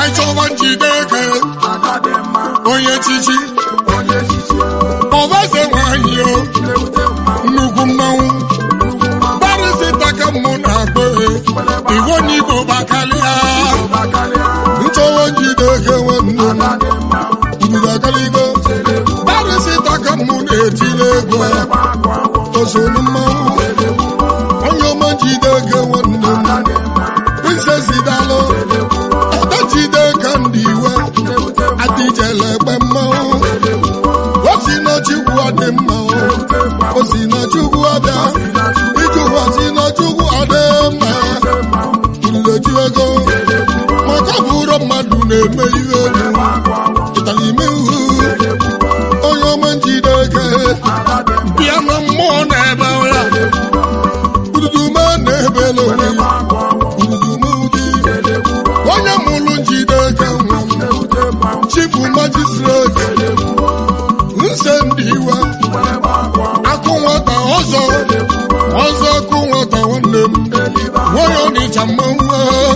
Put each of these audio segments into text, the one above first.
ka chọba njide eke onye chichi ọbaze nwanyị o nnukwu mmanwụ gbarịsịta ka mụ na-akpọ iwo n'igbo gbakalịa nchọwa njide eke nwanne ndụrụ agaligo gbarịsịta ka mụ na-etile ego osonu mmanwụ onye ọma njide eke nwanne m prinsesi dalụ ọda jide ka ndị iwe adịjele egbe mmanwụ o si na chukwu adị mma o si na chukwu abịa ijụwa si na chukwu adị mma uleji ego maka bụrụ mmadụ na-eme ihe elu ịtara ime ihu onye ọma njide eke bịa na mmụọ na-ebe ya ududume na-ebele onwe ya ududume ụdị onye mụrụ njide eke nwa m chifu majistreti nse ndị iwe akụ nwata ọzọ ọzọ akụ nwata nwanne m nwanyị ọnịcha mmanwụ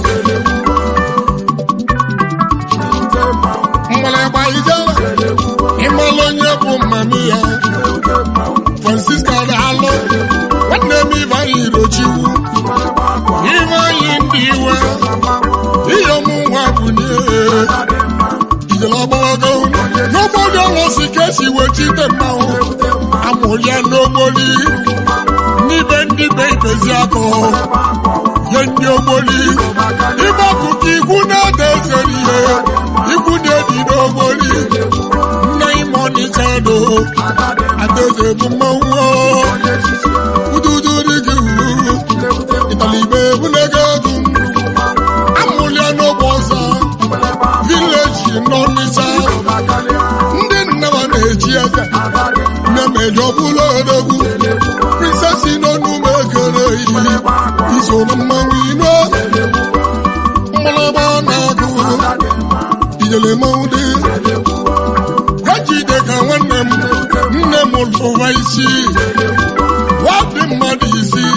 mgbalịgba ijele ịmalụ onye bụ mmami ya francisca daalụ nwanne m ibeanyị rochiwu ibeanyị ndị iwe ihe ọmụnwa bụ n'ihe ìjọlọ́gbọ́gbọ́ n'ogbodi ọlọ́sì kẹ́sì wetite mmanwụ amụrịa n'ogboli n'ibe ndị be ibezi akọ nye ndị ogboli ibe akụkọ ikwu na-ede ezere ihe ikwu na-edi n'ogboli nne ime ọnịcha do adaeze bụ mmanwụ ududu dị gị uru ịtalibe ebunega ego amụrịa n'ogbe ọzọ vileji n'ọnịcha ndị nnaba na-eji eze na-emeji ọbụla odogwu prinsesi n'ọnụma ekere iyi iso na mmanwụ ino mgbalaba na-agụ ijele mmanwụ dị gajide ka nwanne m nne m lụwa isi wadị mmadụ isi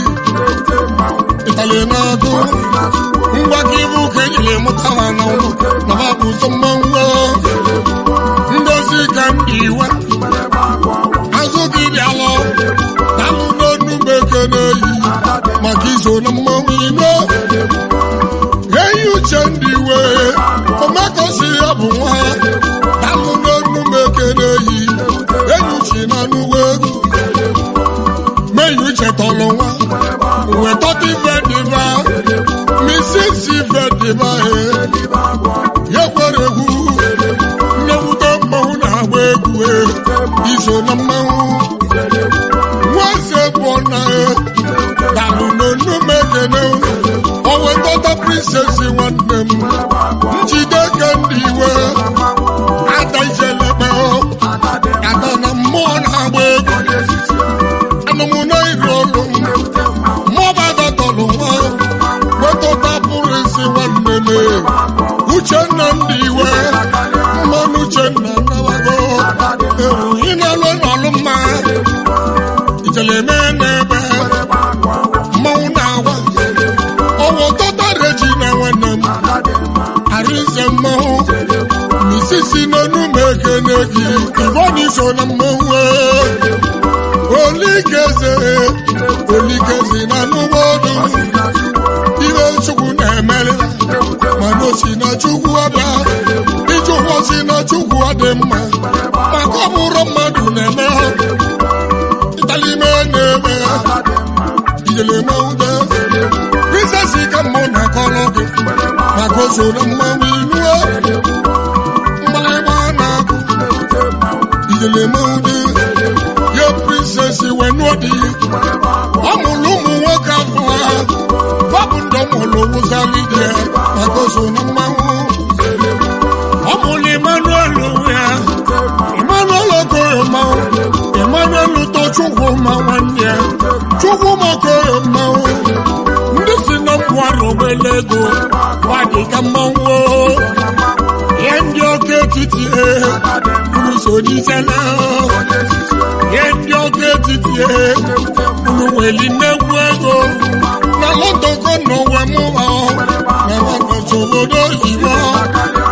ịtali na-agụ ngwa gị bụ ka ejiri mụta ha na ụlọ na ha bụ ụzọ mmanwụ ngozi ka m dị iwe azụ gị bịalụ dalụ n'onu m ekene yi maka iso na mmanwụ ino eyi uche ndị iwe omekosi ya bụ nwa dalụ n'onu m ekene yi enyi uche na n'uwe egwu meyi uche tọrọ nwa wetọta ife dịba misisi ife dịba ya kwere egwu nnewute mmanwụ na-agba egwu iso na mmanwụ nwaeze bụ na dalụ n'onu m ekene o wetọta prinsesi nwanne m njide ke ndị iwe ada ijelebe ada na mmụọ na-agba egwu anụmụna iri olu mmụọba dọtọlụ nwa wetọta pụrụ isi nwanne m uchenna ndị iwe mmanụ uchenna nabago ewu ị na-alụ n'ọlụ mma ijeleme n'ebe mmanwụ na-agwa ọwụ tọta reji na nwanne m arinze mmanwụ misisi n'onu m ekene gị ibọni so na mmanwụ olikeze olikeze na n'ụgbọdụ ibe chukwu na-emerịla mana o si na chukwu ọbịa ijụkwọ si na chukwu ọ dị mma maka ọmụrụ mmadụ na-eme ha ịtalime na-eme ha ijele mmanwụde prisesi ka mmụ na-akọrọ gị maka o so na mmanwụ inuo mgbalịgba na-akụ ijele mmanwụde ye prinsesi wenụọ dị ọ mụrụ ụmụ nwoke afọ ha babụ ndọ mụrụ wụzalide maka oso na mmanwụ ọ mụrụ Emmanuel ya Emmanuel okoyo mmanwụ Emmanuel ụtọ chukwu ma nwanne ya chukwu ma okoyo mmanwụ ndị si na mmụara ogbele ego gwadịga mmanwụ ihe ndị ọka etiti unu so n'ijele ihe ndị ọka etiti unu nweli nnegwu ego na lọtọkọ n'ụwa mụ ha na lọtọkọ obodo oyibo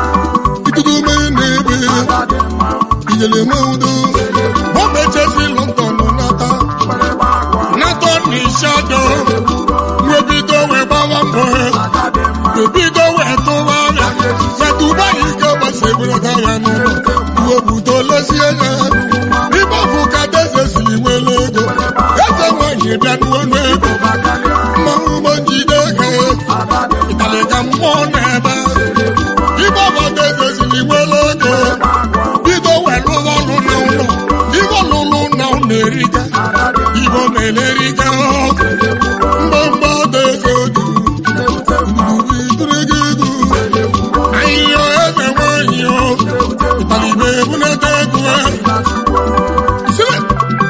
ijele meudo mọmechesi london nata nata n'ishado webido wee gbawa mbọ webido wee tụwa ya setuba ike gbasebelata ya n'ụlọ uwebuto lesie ya ịgbafụ ka deze siri nwere ego eze nwanyị bịa n'ọnụ ego mmanwụ ụgbọ njide ego ịtali ka mmụọ na-ebe ịgbafụ deze siri nwere ego bido wee lụwa ọrụ n'ụlọ ibo lụlụ na ụlọ erika ibo na-elerika mgbamgba deze odu ndụbidirigidu ahịhịa eze nwanyị o ịtalibe ebunata ego Sire.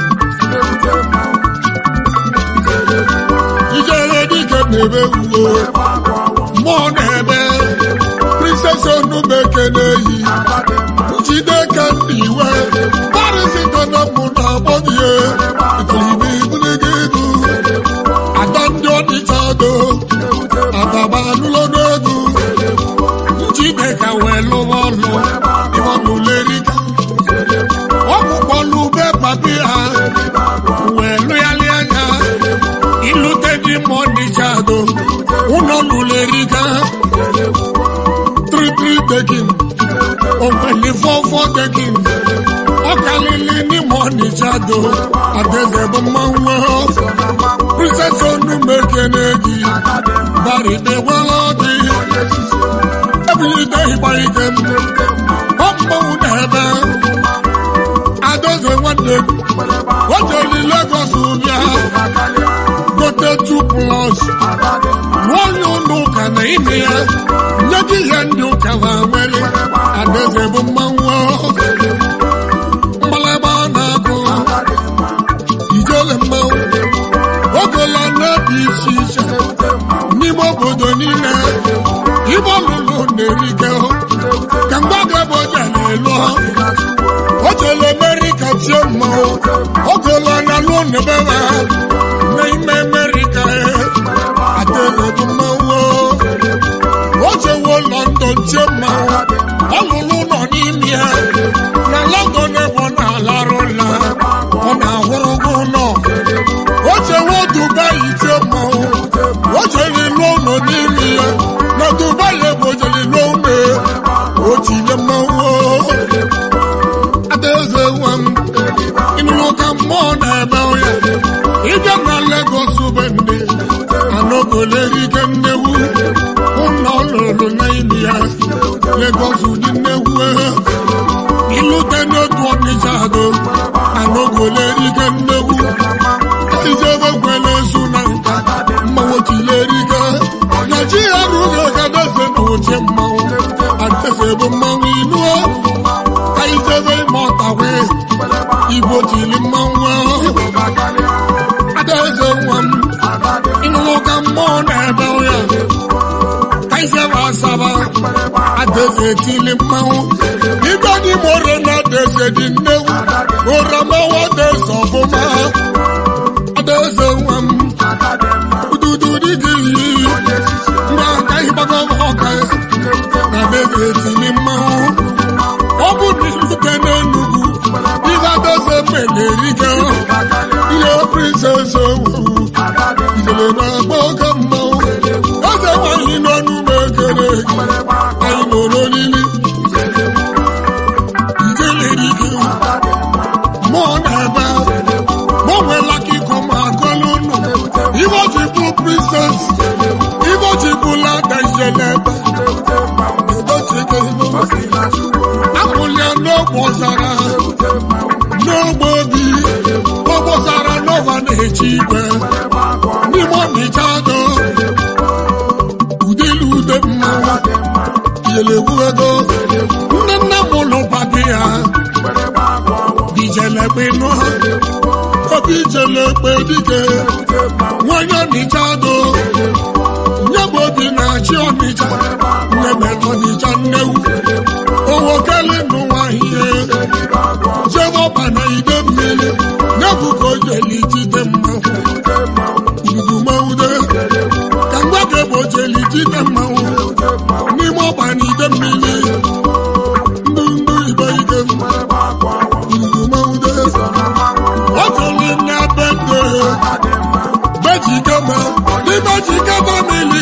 ijere dike na-ebe uwe mmụọ na-ebe princess onumeke na-eyi jideka ndị iwe parisita na mụ na agbọghị itolibe ibunige ego ada ndị ọdịcha do ataba anụlọ n'ego jideka wee lụwa ọlụ ịmanụlerika ọkpụkpọlụ be papi ha wee lụgharị anya ilute dị mmụọ dịcha do ụlọ lụlerika tritri tekin ògbẹ̀lì fọ́fọ́ tekin ọkàlìlì ní mmụọ dịcha do adeze bụ mmanwụ princess onumeke na-egi baride welọdị ebilite ịgba ike m ọ mmanwụ na-ebe Adaeze nwanne m o jeli Lagos bịa gote 2 plus rụọ onye ụlọ ụka na ime ya nye gị ihe ndị ụka ha nwere Adaeze bụ mmanwụ mgbalagba na-akụ ijele mmanwụ ogola na-ebi isi iche n'ime obodo niile ibe ọlụlụ na-erike ka mgbaga bụ oje na-elu o jele Amerika tie mmanwụ ogola na lụọ n'ebe ha n'ime Amerika adịghị mmanwụ o jewo London tie mmanwụ ọlụlụ nọ n'ime ya na London ebe ọ na-alarụ ụla ọ na-ahụrụgo ụlọ o jewo Dubai tie mmanwụ o jere lụọ ụlọ n'ime ya na Dubai ebe o jere lụọ ụlọ o tinye mmanwụ adaeze nwa m ịnụrụ ka mmụọ na-eme ya ịbịa na Lagos be ndị anọgolerike nnewu ụlọ lụrụ n'ime ya Lagos dị nnewu ilute n'otu ọnịcha do anọgolerike nnewu ijebe kwele ezu na nka mmanwụ tilerike na chi ya rụghị ka adaeze na ochie mmanwụ adaeze bụ mmanwụ inuo ka ijebe ime ọtawe igbo tili mmanwụ ahụ adaeze nwa m ịnụrụ ka mmụọ na-ebe ya ka ijebe asaba adaeze tili mmanwụ ibe dị moro na adaeze dị nnewu oramawa adaeze ọfụma adaeze nwa m ududu dị gị iyi mgbe aka ịgbago ọka na adaeze tili mmanwụ ọ bụ na ilute n'Enugu ihe adaeze mgbe na-erike ihe princess owu ijele na-agba oke mmanwụ eze nwanyị nọ n'ụlọ ekere anyị nọ n'olili ijelerike mmụọ na-ebe gbanweela ka ịkọ ma agọla ụnụ ibe ji bụ princess ibe ji bụ lada ijele ebe akpụlia n'ogbe ọzara n'ogbe obi ogbe ọzara n'ọva na-echi igwe n'ime ọmịcha do udele ude mmanwụ yelewu ego nne nne m ụlọ papi ya ijelekpe nụ obi ijelekpe dike nwanyị ọnịcha do nye bụ obi na-achị ọnịcha nne mere ọnịcha nnewu owo kele n'ụwa ihe jebe ọba na ide mmiri n'efu ka o jeli jide mmanwụ udumaude ka mgbake bụ ojeli jide mmanwụ n'ime ọba na ide mmiri ndụ ndụ ibe ike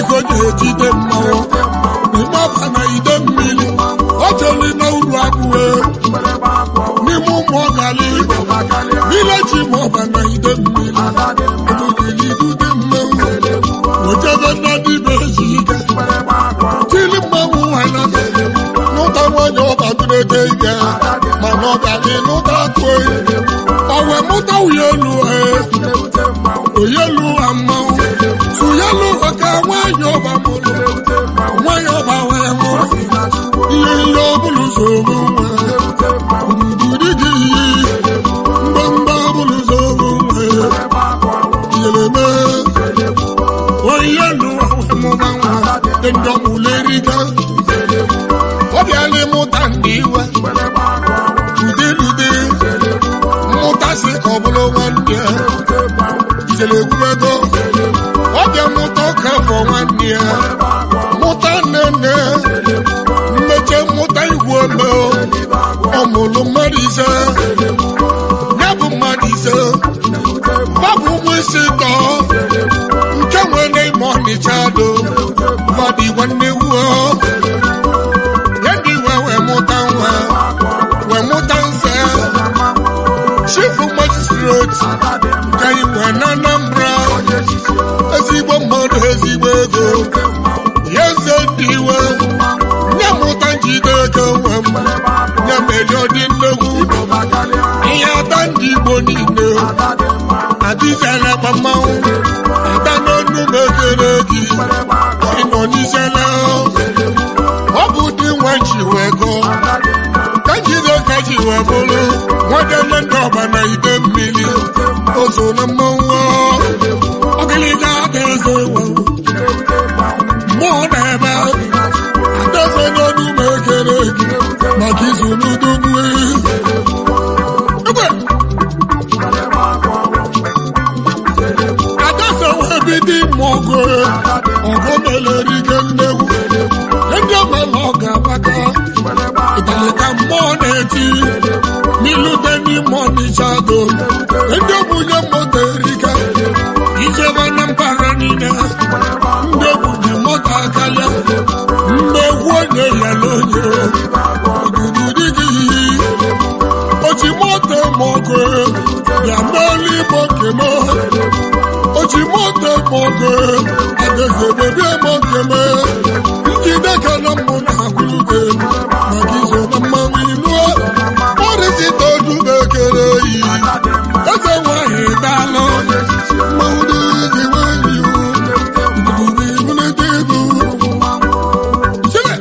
ego ga-etide mmanwụ n'ime ọba na ide mmiri ọ jeli na uru abụọ n'ime ụmụ ọgali vileji ma ọba na ide mmiri ebugilidude mmanwụ ojebe nna dibe eji ike tili mmanwụ nwanyị n'ụta nwanyị ọba dụrede ike mana ọ ga-adị n'ụta atụ oyi ọwe mụta wuye elu oyelu ha mmanwụ suyelu ọka nwanyị ọba mụrụ nwanyị ọba wee nwụrụ ihe ihe ọbụla nsogbu nwe gburugburu gị iyi mgbamgba ọbụla nsogbu nwe yeleme oyelu ọmụma nwa dị ndị ọmụlerika ọ bịala ịmụta ndị iwe udelude mmụta si ka ọ bụrụ nwanne ya ijele egwumego ọ bịa mụta ọka afọ nwanne ya mụta nnenne mmeche mmụta igwe ome ọ mụrụ mmadụ ise ya bụ mmadụ ise babụ ụmụ isi tọ nke nwere ime ọnịcha do mmadụ igwe nne wuo ya ndị iwe wee mụta nwa wee mụta nze chifu majistreti ka anyị wee na Anambra ezigbo mmadụ ezigbo ego ya eze ndị iwe nye mụta njide ego nwe m nye meli ọdị nnegwu ihe ada ndị Igbo niile adịzela gba mmanwụ ada n'onu m ekele gị ịnọ n'izela ọ bụ dị nwa ji wee gọọ kajide ka ji wee bụrụ nwadene ndị ọba na ide mmiri ozo na mmanwụ ọgịlịga ada eze ewe mmụọ na-ebe adaeze n'ọnụ ma ekere gị maka izu n'udogbu ebe adaeze wee bido ime ọgụ ọgụ meleri ike nnegwu ndị ọmala ọ ga-agbaka ịtalịka mmụọ na-eti n'ilute n'ime ọnịcha do ndị obunye moto erika ijebe na mpaghara niile ndị obunye moto akarịa mgbe egwu onye ya na onye odudu dị gị oji moto mọgụ bịa n'elu igbo kemo oji moto mọgụ adaeze bebie mọ keme njide ka na mmụ na-akwụlugo maka izo na mmanwụ inuo ọrịsịta odube ekere yi eze nwanyị daalụ mmanwụ dịzi nwanyị ibubu ibunete ego Sile!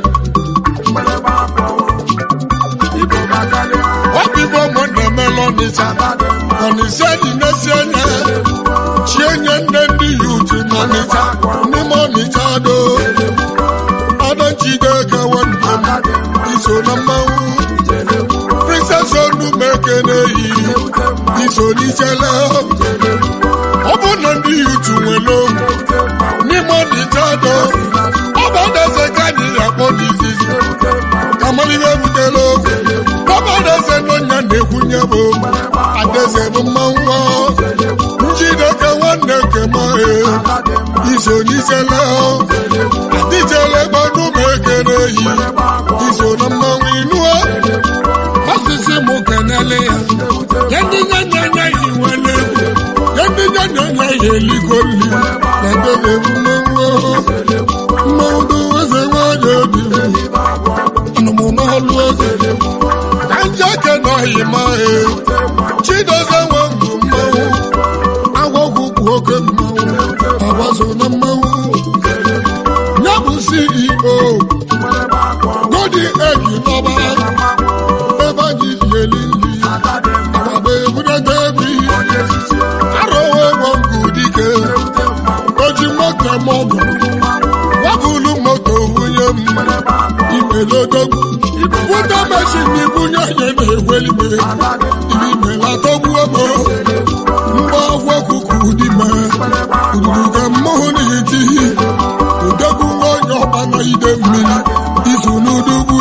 ọbịbọ mụ na-emela ọnịcha ọnịcha dị n'esi anya chienye nne ndị ya utu n'ọnịcha n'ime ọnịcha do ọdọchide gawa njem iso na mmanwụ princess onumekene yi iso n'ichele ọ bụ na ndị ya utu nwere ogwu n'ime ọnịcha do ọ bụ adaeze ka anyị akpọ n'izizi kamalihe butela ogwu ọbadaeze n'ọnya na-ekwunye bụ adaeze bụ mmanwụ njideka nwanne nke mahe iso n'isele adịjele gbanụ ma ekele yi iso na mmanwụ inuo asịsị m kenele ya ya ndị nyanya anya yi nwere egwu ya ndị nyanya anya yi eligo nri na debe bụ mmanwụ mmanwụ bụ eze nwanyị obi anụmụ n'ọlụ ego ka njeke nọghị mahe chidozie nwe mbụ mmanwụ agwọgwụ bụ oke mmanwụ agbaso na mmanwụ ya bụ ceo godi egi n'ọba ebe anyị yeli nri agba ebunete ebi arụwe nwangụ dike oji moto mọgụ wabụlu moto nwunye m imelodogwu wụta meshin ibunye onye na-egwelime imelatọgbuo m mgbe ọgwụ okuku dime uduruge mmụhụ n'iti udogwu nwa onye ọba na ide mmiri izu n'udugwu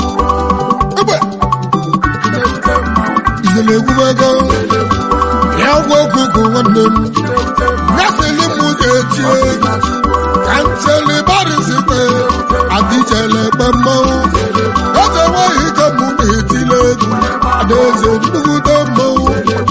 egbe ijele egwubego ya agwọ okuku nwanne m nyasịlị m ga-etie ka nteli barisite adịjele kpe mmanwụ eze nweghị ike mụ na-etile egwu adaeze nnukwute mmanwụ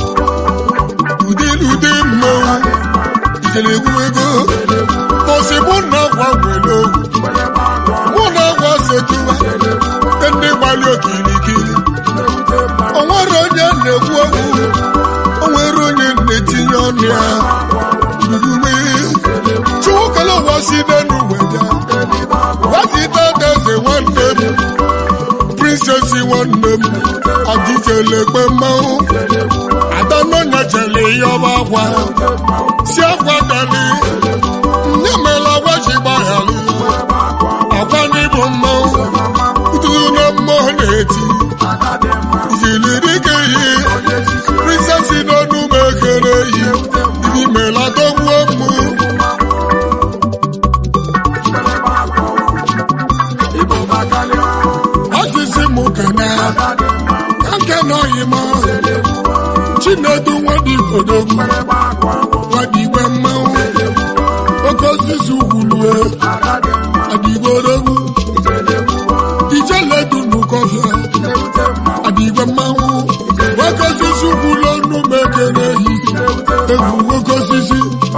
ụdịlụdị mmanwụ ijele egwu ego bọsị mụ na agwa nwere ogwu mụ na agwa sejuwa ndị gbali okirikiri o nwere onye na-ekwu okwu o nwere onye na-etinye ọnụ ya udume chukwu kele ụwa si n'elu wee ya wazite eze nwanne m prinsesi nwanne m ọdịjelekpe mmanwụ adanọnya jele ihe ọba akwa si akwa dali nye mela gwaji gbaghali akwa n'ịbụ mmanwụ ududu na mmụọ na-eti ijili dịka ihe prinsesi n'ọnụ m ekere yi ibi mela dogbuo mụ ọsịsị mụ kana nke nọghị m chinedu nwadibodogwu nwadigwe mmanwụ oke osisi ugwulue adigborogwu ijeledu n'ụkọfịa adigwe mmanwụ nwoke osisi ugwulu ọnụ m ekere ehi egwu nwoke osisi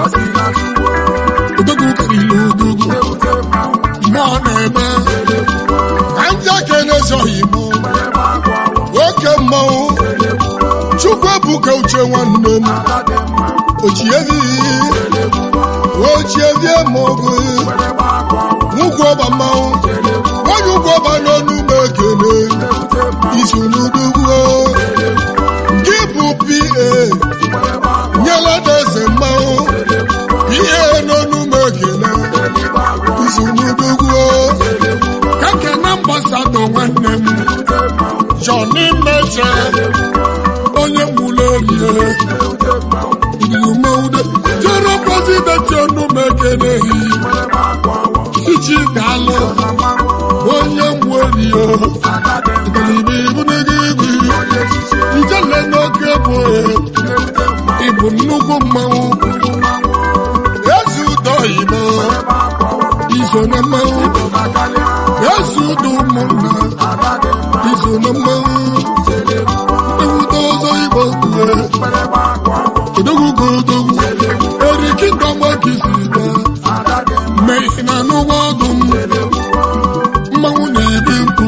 odogwu karịrị odogwu mmụọ na-eme ka ndị kene zọghị m nwoke mmanwụ chukwu ebuka uche nwanne m ochievi ochievie maọbụ nwụgwọ ọba mmanwụ nwanyị ụgwọ ọba n'ọnụ m ekene isu n'udugwu gị bụ pa nyela eze mmanwụ ihe n'ọnụ m ekene isu n'udugwu ka kene mgbasado nwanne m jọni meche onye mụlụ erie umeude jere prezidenti ọnụ m ekeneghị iji daalụ onye mwerio igalibe ibunege igwe ijele n'oke bụ ịbụ nnukwu mmanwụ ezi ụdọ igbo iso na mmanwụ ezi ụdọ ụmụnna iso na mmanwụ ewuta ọzọ igbo kwue odogwu odogwu eriki ndọgba kisi bịa mee na n'ụgbọ ọdụ m mmanwụ na-ebi mkpu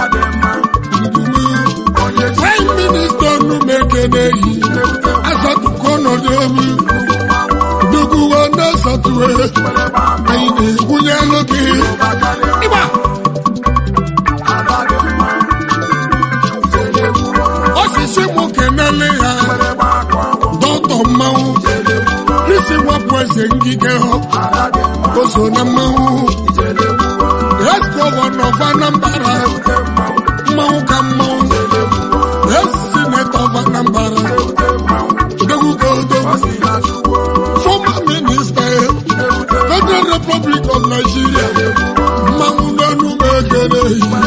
prime minista ọnụmekeneyi asatụkọ ọnọdụ emi doguwa na-asatụwe anyị na-egwunye anụ gị ịgba osisi mụ kenele ya dọtọ mmanwụ isi wapụ eze ngige o so na mmanwụ yes gọvanọ of Anambra mmanwụ ka mmanwụ yes senator of Anambra odogwu ka odogwu former minister federal republic of Nigeria mmanwụ n'ọnụ m ekele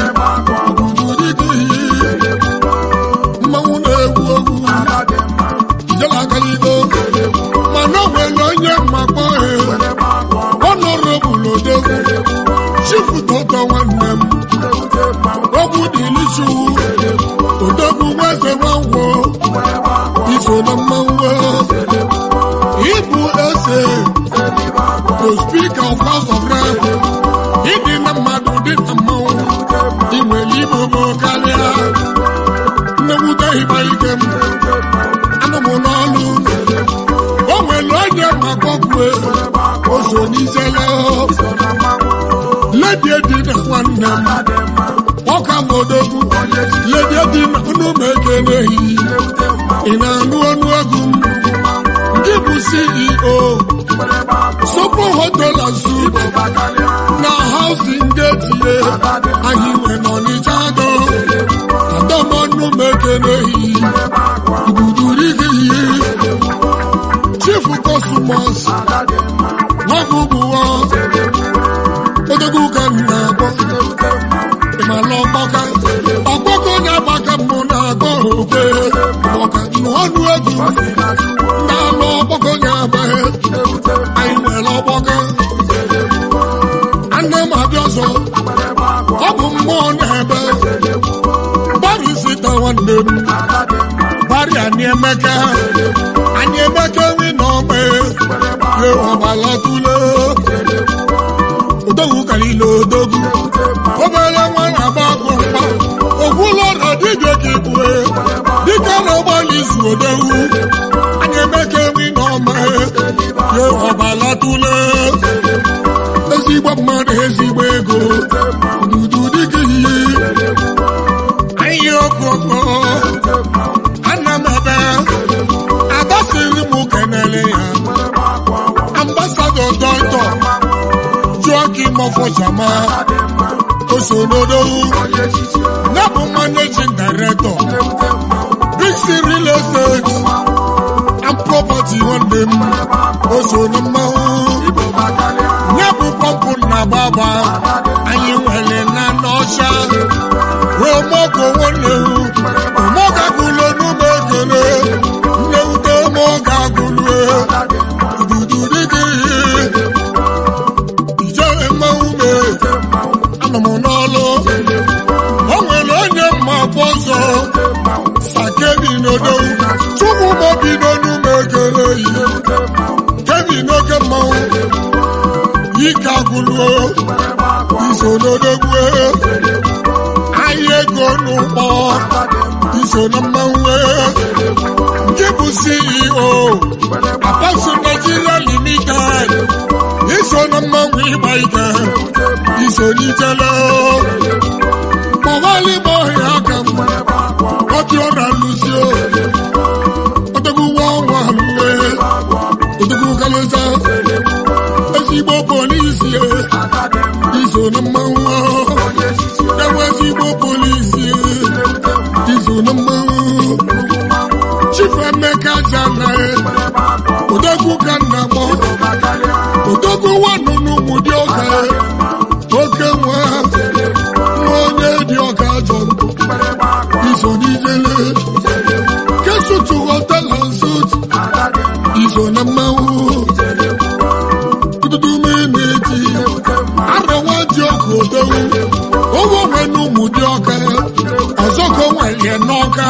mmanwụ na-egwu egwu ijela agaligo mana o nwere onye mmakpọ ọnọrọbụl odogwu chifụtọtọ nwanne m ogwu dịlichuwu odogwu nweze nwangwo iso na mmanwụ ịbụ eze to speaker of house of rep ịdị na mmadụ dị na mmanwụ inwere igbo bụ karịa nnewute ịgba ike m anụ m n'ọlụ o nwere onye makọkwe o so n'izele ledi dị na nwanne m ọka m odogwu ledi dị na ọnụ m ekeneghị ị na-anụ ọnụ egwu m ndị bụ ceo sopo hotel and suit na housing getie anyị nwe n'ọnịcha do adọmọnụ m ekeneghị ududurigị chief cosmos nwabụbụọ odogwu ka m na-akpọ ịmala ọgbaka ọgbakọ na-agbaka mbụ na-akpọ okwe ọka n'ọnụ egwu nwanne m bari anyị emeka anyị emeka nwi na ọma ye ọbala tule odogwu karịla odogwu obere nwa na-agba akụ mgba ogwụlọ na dibịa ka ibue dịka na-agbalị izu odogwu anyị emeka nwi na ọma ye ọbala tule ezigbo mmadụ ezigbo ego dudu dịka ihe anyị ọkụkọ ana m ebe adasịrị m kenele ya ambasadọ dọktọ jụọ gị mọfọjama osonodowu ya bụ managing director big c real estate and property nwanne m oso na mmanwụ ya bụ pọmpụ na gbaba anyị nwere na n'ọcha omoko nwanne omoga gụlụ n'ụmụ ekele nnewute omoga gụlụ dudu dịgị ijere mmanwụ me anọ m n'ọlụ o nwere onye mma bụ ọzọ sakebi n'odowu chukwu mobi n'onume ekele yi kebi n'oke mmanwụ ike agụlụ iso n'odogwu ahịa ego n'ụkpọ iso na mmanwụ nke bụ CEO Apasu Nigeria Limited iso na mmanwụ ịgba ike iso n'ijele kpọwali m ọhịa aka m ọdị ọra lụsio odogwu nwa ọnwa mgbe odogwu kalịza ezigbo polisi iso na mmanwụ enwe ezigbo polisi iso na mmanwụ chief emeka jana odogwu ka nna mọ odogwu wanụ n'ụmụ dị ọka oke nwa nwa onye dị ọka ajọ iso n'ijele kesutu hotel and suit iso na mmanwụ dudu miniti arọwa ji ọkụ odogwu owo nwe n'ụmụ dị ọka ọzọ ka o nwelie n'ọka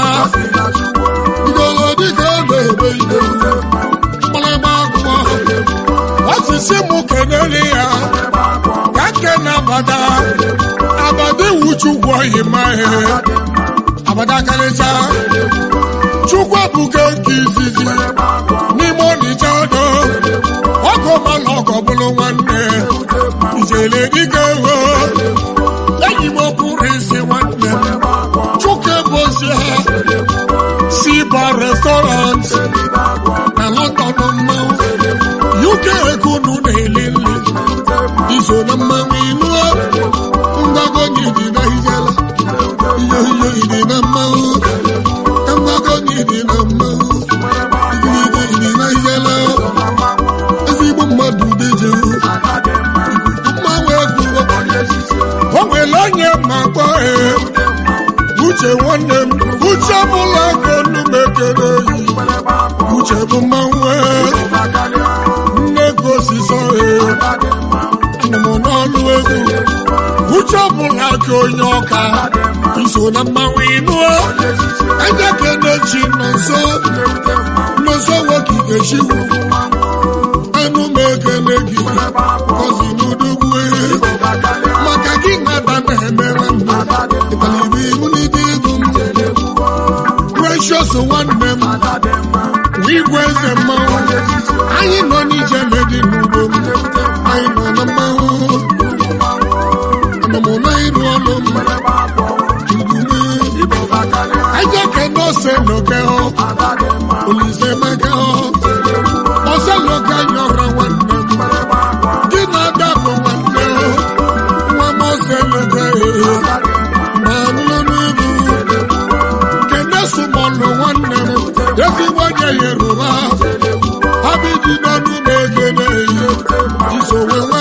igolo dịka a na-ebe ide mkpọrọgba akwụkwọ osisi mụ kenele ya ka nke na-abada abada iwu chukwu oyi mahe abada karịcha chukwu ebuka nke izizi n'ime ọnịcha ọdọ ọkụ mana ọkọ bụrụ nwanne ijele dịka ego enyi m pụrụ isi nwanne m chukwu ebozie siba restaurant na london mmanwụ uk ekunu na-eli nri iso na mmanwụ inuo mgbago dị na ijela ihe ihe dị na mmanwụ mgbago dị na mmanwụ igirigi dị na ijela ezigbo mmadụ deje mmanwụ egwu o nwere onye ma kpọ ee uche nwanne m uche bụla ego numekere yi uche bụ mmanwụ nne gosisọ ee anọ m n'ọnụ egwu uche bụla aka onye ọka iso na mmanwụ ịnụọ anya kenechi nọ nso nọnso nwoke ga-echiwu anụ m ekene gị ọzi n'udugwu maka gị nada na-emere mma ịtalibe ihu n'ide ego m precious nwanne m igwe eze mmanwụ anyị nọ n'ije dị n'ugbo m anyị nọ na mmanwụ anọ m na ịrụ ọrụ m udume eje kene ose loke hụ olise meke hụ ose loke nyọrọ nwanne m gị na-ada bụ nwanne hụ nwa m ose loke ma nụlụ egwu kene sụmọlụ nwanne m ezigbo onye yoruba abidi n'ọnụ na-egene ihe isowe nwa